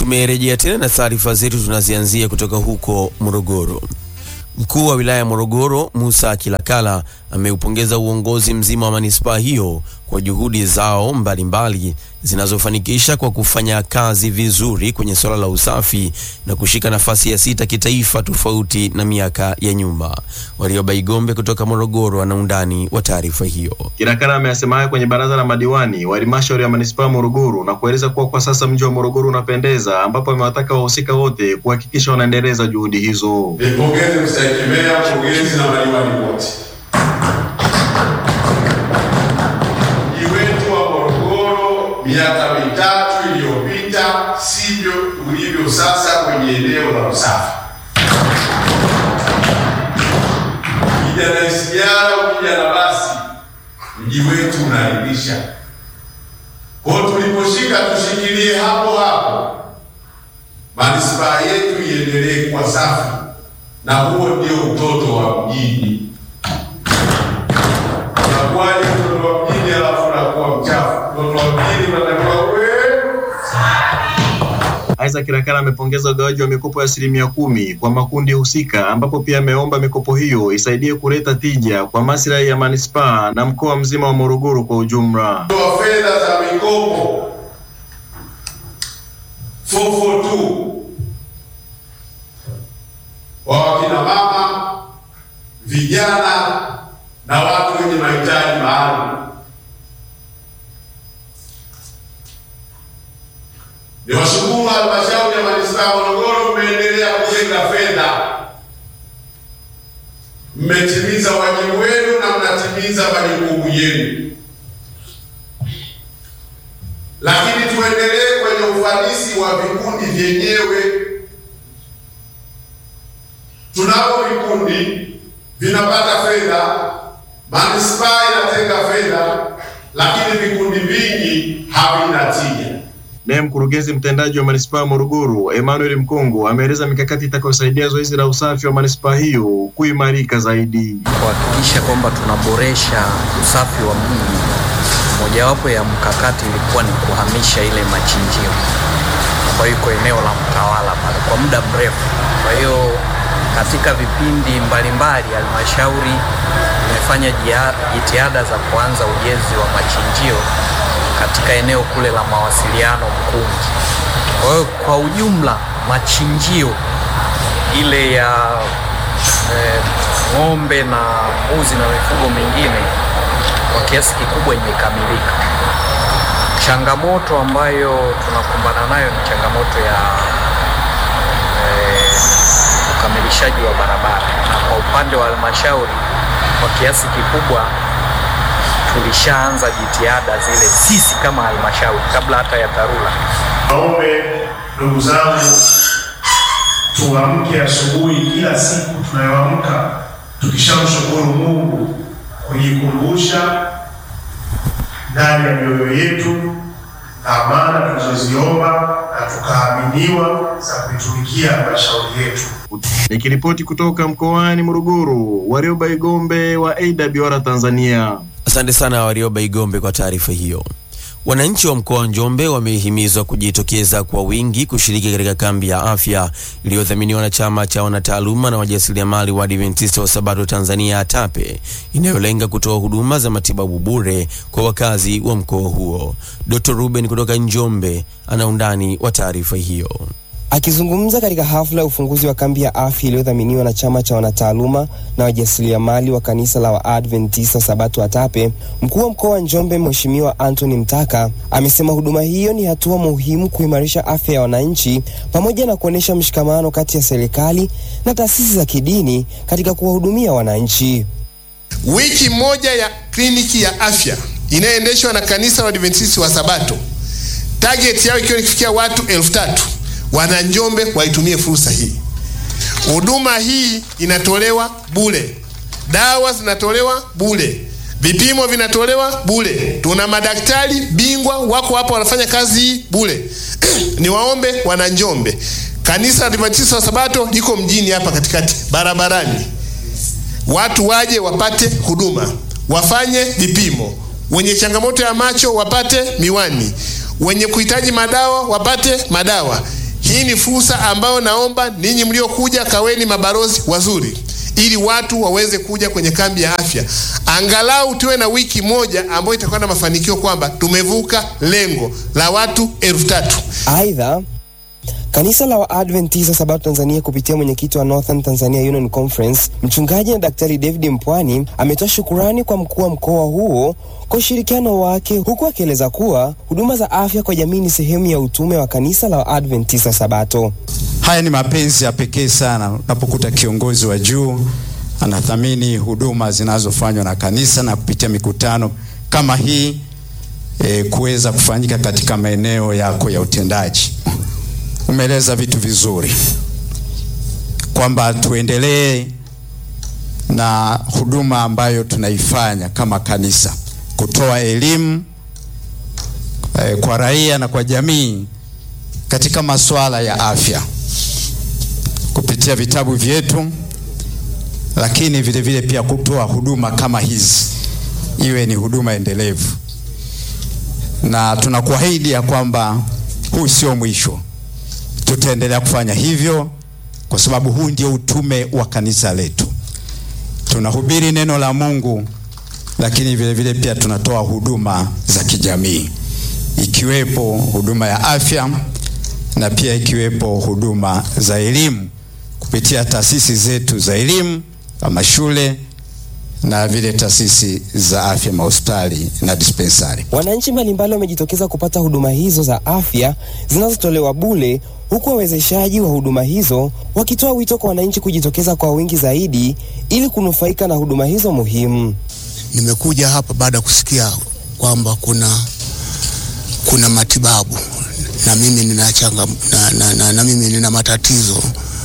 Tumerejea tena na taarifa zetu, tunazianzia kutoka huko Morogoro. Mkuu wa wilaya ya Morogoro Musa Kilakala ameupongeza uongozi mzima wa manispaa hiyo kwa juhudi zao mbalimbali zinazofanikisha kwa kufanya kazi vizuri kwenye suala la usafi na kushika nafasi ya sita kitaifa tofauti na miaka ya nyuma. Warioba Igombe kutoka Morogoro ana undani wa taarifa hiyo. Kilakala ameyasema haya kwenye baraza la madiwani wa halmashauri ya manispaa ya Morogoro na kueleza kuwa kwa sasa mji wa Morogoro unapendeza, ambapo amewataka wahusika wote kuhakikisha wanaendeleza juhudi hizo. Nipongeze mstahiki meya, pongezi na madiwani wote. Mji wetu wa Morogoro miaka mitatu iliyopita sivyo ulivyo sasa kwenye eneo la usafi. Ukija na SGR, ukija na basi, mji wetu unaridhisha. Kwa hiyo tuliposhika tushikilie hapo hapo, manispaa yetu iendelee kuwa safi na huo ndio utoto wa mjini. Unakuwaje mtoto wa mjini alafu unakuwa mchafu? Mtoto wa mjini unatakiwa uwe Isaac Kilakala amepongeza ugawaji wa mikopo ya asilimia kumi kwa makundi husika, ambapo pia ameomba mikopo hiyo isaidie kuleta tija kwa maslahi ya manispaa na mkoa mzima wa Morogoro kwa ujumla. wa fedha za mikopo 442 kwa wakina mama, vijana na watu wenye mahitaji maalum. Ni washukuru halmashauri ya manispaa ya Morogoro, mmeendelea kutenga fedha, mmetimiza wajibu wenu na mnatimiza majukumu yenu, lakini tuendelee kwenye ufanisi wa vikundi vyenyewe. Tunavyo vikundi vinapata fedha, manispaa inatenga fedha, lakini vikundi vingi havina tija. Naye mkurugenzi mtendaji wa manispaa ya Morogoro Emmanuel Mkongo ameeleza mikakati itakayosaidia zoezi la usafi wa manispaa hiyo kuimarika zaidi. kuhakikisha kwamba tunaboresha usafi wa mji. Mojawapo ya mkakati ilikuwa ni kuhamisha ile machinjio ambayo iko eneo la Mtawala pale kwa muda mrefu. Kwa hiyo katika vipindi mbalimbali halmashauri imefanya jia- jitihada za kuanza ujenzi wa machinjio katika eneo kule la mawasiliano Mkungi. Kwa hiyo kwa ujumla machinjio ile ya eh, ng'ombe na mbuzi na mifugo mingine kwa kiasi kikubwa imekamilika. Changamoto ambayo tunakumbana nayo ni changamoto ya eh, ukamilishaji wa barabara, na kwa upande wa halmashauri kwa kiasi kikubwa tulishaanza jitihada zile sisi kama halmashauri kabla hata ya dharura. Naombe ndugu zangu, tuamke asubuhi kila siku tunayoamka tukishamshukuru Mungu, kujikumbusha ndani ya mioyo yetu amana tulizoziomba na tukaaminiwa za kuitumikia halmashauri yetu. Nikiripoti kutoka mkoani Morogoro, Warioba Igombe wa AWR Tanzania. Asante sana Warioba Igombe kwa taarifa hiyo. Wananchi wa mkoa wa Njombe wamehimizwa kujitokeza kwa wingi kushiriki katika kambi ya afya iliyodhaminiwa na chama cha wanataaluma na wajasiriamali wa Adventista wa Sabato Tanzania ATAPE inayolenga kutoa huduma za matibabu bure kwa wakazi wa mkoa huo. Dr. Ruben kutoka Njombe ana undani wa taarifa hiyo. Akizungumza katika hafla ya ufunguzi wa kambi ya afya iliyodhaminiwa na chama cha wanataaluma na wajasiriamali wa kanisa la Waadventista Sabato ATAPE, mkuu wa mkoa wa Njombe Mheshimiwa Anthony Mtaka amesema huduma hiyo ni hatua muhimu kuimarisha afya ya wananchi pamoja na kuonyesha mshikamano kati ya serikali na taasisi za kidini katika kuwahudumia wananchi. Wiki moja ya kliniki ya afya inayoendeshwa na kanisa la Adventista wa Sabato, target yao ikiwa ikifikia watu elfu tatu wana Njombe waitumie fursa hii. Huduma hii inatolewa bure, dawa zinatolewa bure, vipimo vinatolewa bure. Tuna madaktari bingwa wako hapa wanafanya kazi hii bure. Niwaombe wana Njombe, kanisa la Adventista wa Sabato liko mjini hapa katikati barabarani, watu waje wapate huduma, wafanye vipimo. Wenye changamoto ya macho wapate miwani, wenye kuhitaji madawa wapate madawa. Hii ni fursa ambayo naomba ninyi mliokuja kaweni mabalozi wazuri, ili watu waweze kuja kwenye kambi ya afya, angalau tuwe na wiki moja ambayo itakuwa na mafanikio kwamba tumevuka lengo la watu elfu tatu. Aidha, kanisa la Waadventista Sabato Tanzania kupitia mwenyekiti wa Northern Tanzania Union Conference mchungaji na daktari David Mpwani ametoa shukurani kwa mkuu wa mkoa huo kwa ushirikiano wake, huku akieleza kuwa huduma za afya kwa jamii ni sehemu ya utume wa kanisa la Waadventista Sabato. Haya ni mapenzi ya pekee sana unapokuta kiongozi wa juu anathamini huduma zinazofanywa na kanisa na kupitia mikutano kama hii e, kuweza kufanyika katika maeneo yako ya utendaji. Umeeleza vitu vizuri kwamba tuendelee na huduma ambayo tunaifanya kama kanisa, kutoa elimu e, kwa raia na kwa jamii katika masuala ya afya kupitia vitabu vyetu, lakini vile vile pia kutoa huduma kama hizi iwe ni huduma endelevu, na tunakuahidi ya kwamba huu sio mwisho. Tutaendelea kufanya hivyo kwa sababu huu ndio utume wa kanisa letu. Tunahubiri neno la Mungu, lakini vile vile pia tunatoa huduma za kijamii, ikiwepo huduma ya afya na pia ikiwepo huduma za elimu kupitia taasisi zetu za elimu kama shule na vile taasisi za afya, mahospitali na dispensari. Wananchi mbalimbali wamejitokeza kupata huduma hizo za afya zinazotolewa bure, huku wawezeshaji wa huduma hizo wakitoa wito kwa wananchi kujitokeza kwa wingi zaidi ili kunufaika na huduma hizo muhimu. Nimekuja hapa baada ya kusikia kwamba kuna kuna matibabu na mimi nina changa, na, na, na, na mimi nina matatizo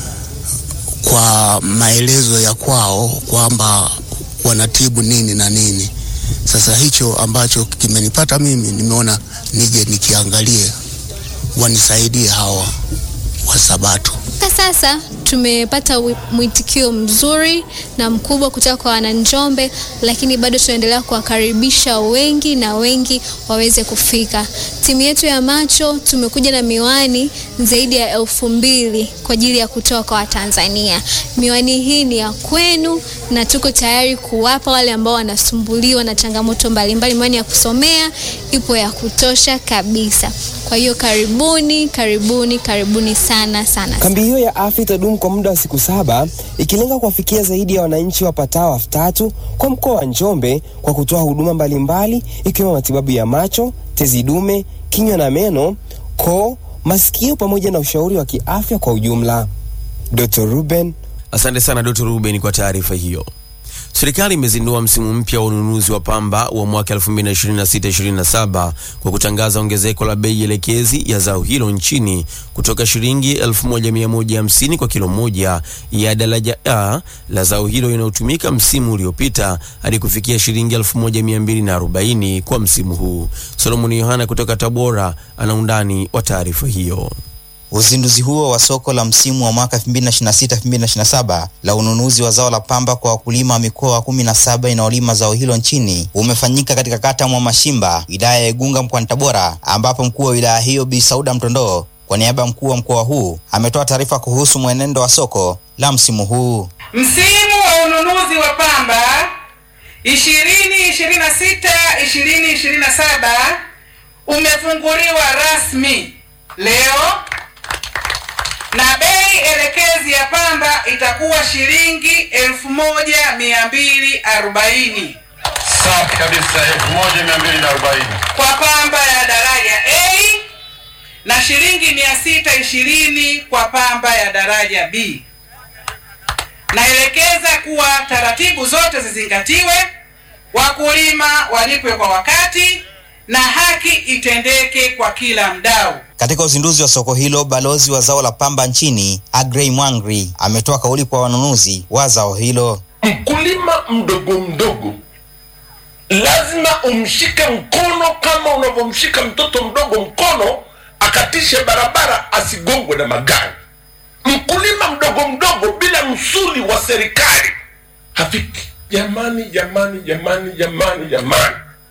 kwa maelezo ya kwao kwamba wanatibu nini na nini. Sasa hicho ambacho kimenipata mimi, nimeona nije nikiangalie, wanisaidie hawa wa Sabato. Mpaka sasa tumepata mwitikio mzuri na mkubwa kutoka kwa wananjombe, lakini bado tunaendelea kuwakaribisha wengi na wengi waweze kufika. Timu yetu ya macho tumekuja na miwani zaidi ya elfu mbili kwa ajili ya kutoa kwa Watanzania. Miwani hii ni ya kwenu na tuko tayari kuwapa wale ambao wanasumbuliwa na changamoto mbalimbali. Miwani ya kusomea ipo ya kutosha kabisa. Kwa hiyo karibuni, karibuni, karibuni sana sana. Kambi hiyo ya afya itadumu kwa muda wa siku saba ikilenga kuwafikia zaidi ya wananchi wapatao elfu tatu kwa mkoa wa Njombe kwa kutoa huduma mbalimbali ikiwemo matibabu ya macho, tezi dume, kinywa na meno, koo, masikio pamoja na ushauri wa kiafya kwa ujumla. Dr. Ruben Asante sana Dr. Ruben kwa taarifa hiyo. Serikali imezindua msimu mpya wa ununuzi wa pamba wa mwaka 2026-2027 kwa kutangaza ongezeko la bei elekezi ya zao hilo nchini kutoka shilingi 1150 kwa kilo moja ya daraja A la zao hilo inayotumika msimu uliopita hadi kufikia shilingi 1240 kwa msimu huu. Solomon Yohana kutoka Tabora ana undani wa taarifa hiyo. Uzinduzi huo wa soko la msimu wa mwaka 2026-2027 la ununuzi wa zao la pamba kwa wakulima wa mikoa kumi na saba inayolima zao hilo nchini umefanyika katika kata mwa Mashimba, wilaya ya Igunga mkoani Tabora, ambapo mkuu wa wilaya hiyo Bi Sauda Mtondoo kwa niaba ya mkuu wa mkoa huu ametoa taarifa kuhusu mwenendo wa soko la msimu huu. Msimu wa ununuzi wa pamba 2026 2027 umefunguliwa rasmi leo na bei elekezi ya pamba itakuwa shilingi elfu moja mia mbili arobaini Safi kabisa, elfu moja mia mbili na arobaini. kwa pamba ya daraja A na shilingi mia sita ishirini kwa pamba ya daraja B. Naelekeza kuwa taratibu zote zizingatiwe, wakulima walipwe kwa wakati na haki itendeke kwa kila mdau. Katika uzinduzi wa soko hilo, balozi wa zao la pamba nchini Agrey Mwangri ametoa kauli kwa wanunuzi wa zao hilo. Mkulima mdogo mdogo lazima umshike mkono kama unavyomshika mtoto mdogo mkono akatishe barabara asigongwe na magari. Mkulima mdogo mdogo bila msuli wa serikali hafiki. Jamani, jamani, jamani, jamani, jamani,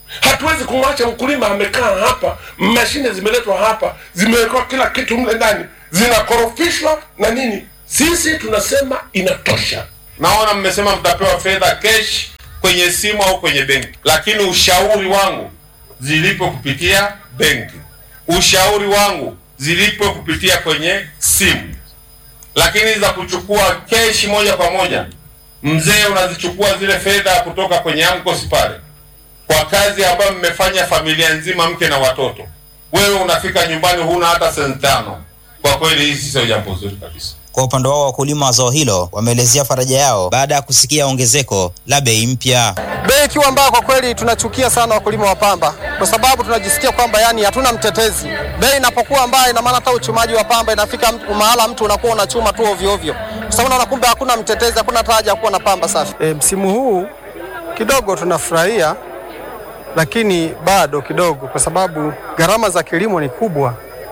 hatuwezi kumwacha mkulima amekaa hapa mashine zimeletwa hapa zimewekwa kila kitu mle ndani zinakorofishwa na nini sisi tunasema inatosha naona mmesema mtapewa fedha kesh kwenye simu au kwenye benki lakini ushauri wangu zilipo kupitia benki ushauri wangu zilipo kupitia kwenye simu lakini za kuchukua keshi moja kwa moja mzee unazichukua zile fedha kutoka kwenye amkosi pale kwa kazi ambayo mmefanya familia nzima mke na watoto wewe unafika nyumbani huna hata senti tano kwa kweli hii sio jambo zuri kabisa Kwa upande wao wakulima wa zao hilo wameelezea faraja yao baada ya kusikia ongezeko la bei mpya. bei ikiwa mbaya, kwa kweli tunachukia sana wakulima wa pamba, kwa sababu tunajisikia kwamba yani hatuna mtetezi. Bei inapokuwa mbaya, ina maana hata uchumaji wa pamba inafika mtu- mahala mtu unakuwa unachuma tu ovyo ovyo, kwa sababu unaona kumbe hakuna mtetezi, hakuna hata haja ya kuwa na pamba safi. E, msimu huu kidogo tunafurahia, lakini bado kidogo, kwa sababu gharama za kilimo ni kubwa.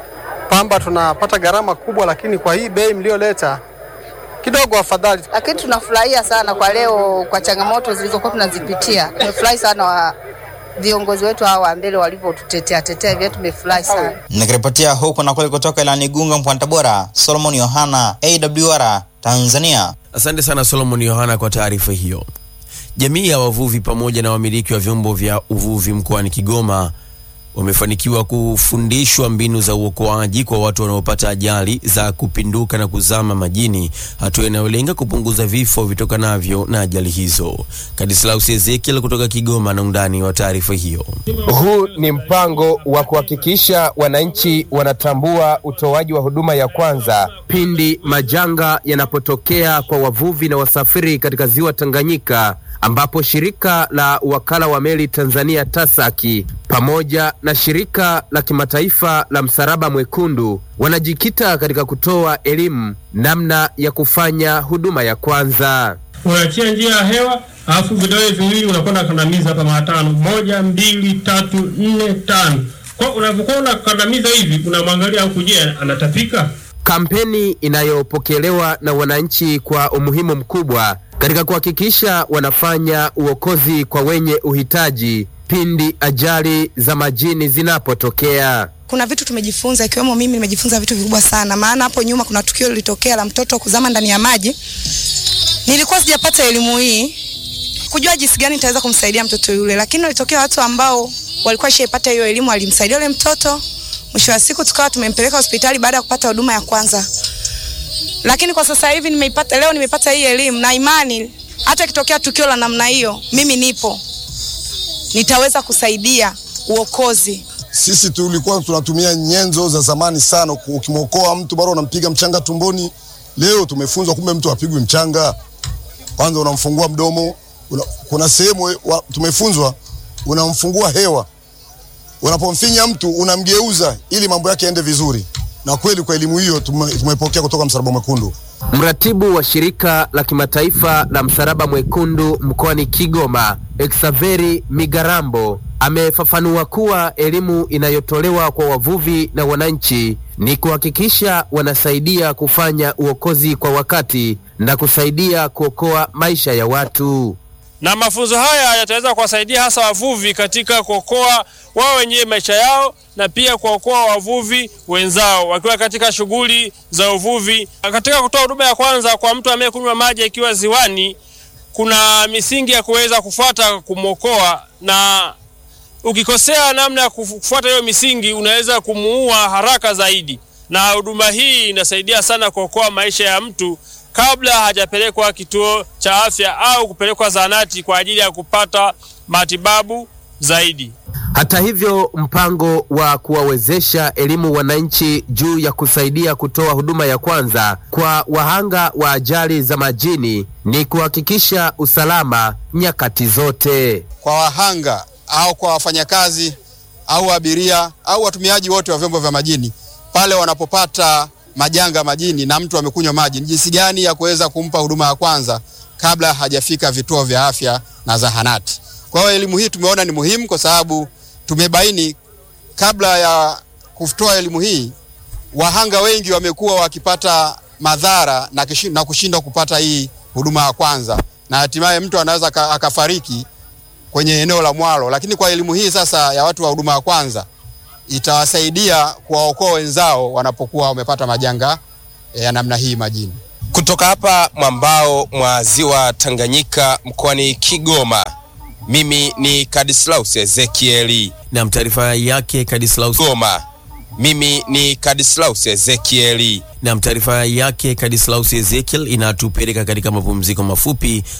Pamba tunapata gharama kubwa, lakini kwa hii bei mlioleta kidogo afadhali. lakini tunafurahia sana kwa leo, kwa changamoto zilizokuwa tunazipitia. Tumefurahi sana wa viongozi wetu hawa wa mbele walivyotutetea tetea hivyo, tumefurahi sana. Nikiripotia huku na kule kutoka Ilani Igunga mkoani Tabora, Solomon Yohana, AWR Tanzania. Asante sana Solomon Yohana kwa taarifa hiyo. Jamii ya wavuvi pamoja na wamiliki wa vyombo vya uvuvi mkoani Kigoma wamefanikiwa kufundishwa mbinu za uokoaji kwa watu wanaopata ajali za kupinduka na kuzama majini, hatua inayolenga kupunguza vifo vitokanavyo na ajali hizo. Kadislaus Ezekiel kutoka Kigoma na undani wa taarifa hiyo. Huu ni mpango wa kuhakikisha wananchi wanatambua utoaji wa huduma ya kwanza pindi majanga yanapotokea kwa wavuvi na wasafiri katika ziwa Tanganyika, ambapo shirika la wakala wa meli Tanzania TASAKI pamoja na shirika la kimataifa la Msalaba Mwekundu wanajikita katika kutoa elimu namna ya kufanya huduma ya kwanza. unaachia njia ya hewa alafu vidole viwili unakuwa unakandamiza hapa mara tano moja mbili tatu nne tano kwa unapokuwa unakandamiza hivi unamwangalia huku je anatapika Kampeni inayopokelewa na wananchi kwa umuhimu mkubwa katika kuhakikisha wanafanya uokozi kwa wenye uhitaji pindi ajali za majini zinapotokea. kuna vitu tumejifunza ikiwemo mimi nimejifunza vitu vikubwa sana maana hapo nyuma kuna tukio lilitokea la mtoto kuzama ndani ya maji nilikuwa sijapata elimu hii kujua jinsi gani nitaweza kumsaidia mtoto yule lakini walitokea watu ambao walikuwa shaipata hiyo elimu walimsaidia yule mtoto mwisho wa siku tukawa tumempeleka hospitali baada ya kupata huduma ya kwanza lakini kwa sasa hivi nimeipata leo nimepata hii elimu na imani hata ikitokea tukio la namna hiyo mimi nipo nitaweza kusaidia uokozi Sisi tulikuwa tunatumia nyenzo za zamani sana, ukimwokoa mtu bado unampiga mchanga tumboni. Leo tumefunzwa kumbe mtu apigwi mchanga, kwanza unamfungua mdomo una, kuna sehemu wa- tumefunzwa unamfungua hewa, unapomfinya mtu unamgeuza ili mambo yake yaende vizuri, na kweli kwa elimu hiyo tume, tumepokea kutoka Msalaba Mwekundu. Mratibu wa shirika la kimataifa la Msalaba Mwekundu mkoani Kigoma, Exaveri Migarambo, amefafanua kuwa elimu inayotolewa kwa wavuvi na wananchi ni kuhakikisha wanasaidia kufanya uokozi kwa wakati na kusaidia kuokoa maisha ya watu. na mafunzo haya yataweza kuwasaidia hasa wavuvi katika kuokoa wao wenyewe maisha yao na pia kuokoa wavuvi wenzao wakiwa katika shughuli za uvuvi. Katika kutoa huduma ya kwanza kwa mtu anayekunywa maji akiwa ziwani, kuna misingi ya kuweza kufuata kumwokoa, na ukikosea namna ya kufu- kufuata hiyo misingi unaweza kumuua haraka zaidi, na huduma hii inasaidia sana kuokoa maisha ya mtu kabla hajapelekwa kituo cha afya au kupelekwa zahanati kwa ajili ya kupata matibabu zaidi. Hata hivyo, mpango wa kuwawezesha elimu wananchi juu ya kusaidia kutoa huduma ya kwanza kwa wahanga wa ajali za majini ni kuhakikisha usalama nyakati zote. kwa wahanga au kwa wafanyakazi au abiria au watumiaji wote wa vyombo vya majini pale wanapopata majanga majini na mtu amekunywa maji, ni jinsi gani ya kuweza kumpa huduma ya kwanza kabla hajafika vituo vya afya na zahanati. Kwa hiyo elimu hii tumeona ni muhimu kwa sababu tumebaini kabla ya kutoa elimu hii wahanga wengi wamekuwa wakipata madhara na, kishi- na kushindwa kupata hii huduma ya kwanza na hatimaye mtu anaweza aka- akafariki kwenye eneo la mwalo, lakini kwa elimu hii sasa ya watu wa huduma ya kwanza itawasaidia kuwaokoa wenzao wanapokuwa wamepata majanga ya namna hii majini. Kutoka hapa mwambao mwa ziwa Tanganyika mkoani Kigoma, mimi ni Kadislaus Ezekieli. Na taarifa yake Kadislaus Goma, mimi ni Kadislaus Ezekieli. Na taarifa yake Kadislaus Ezekiel inatupeleka katika mapumziko mafupi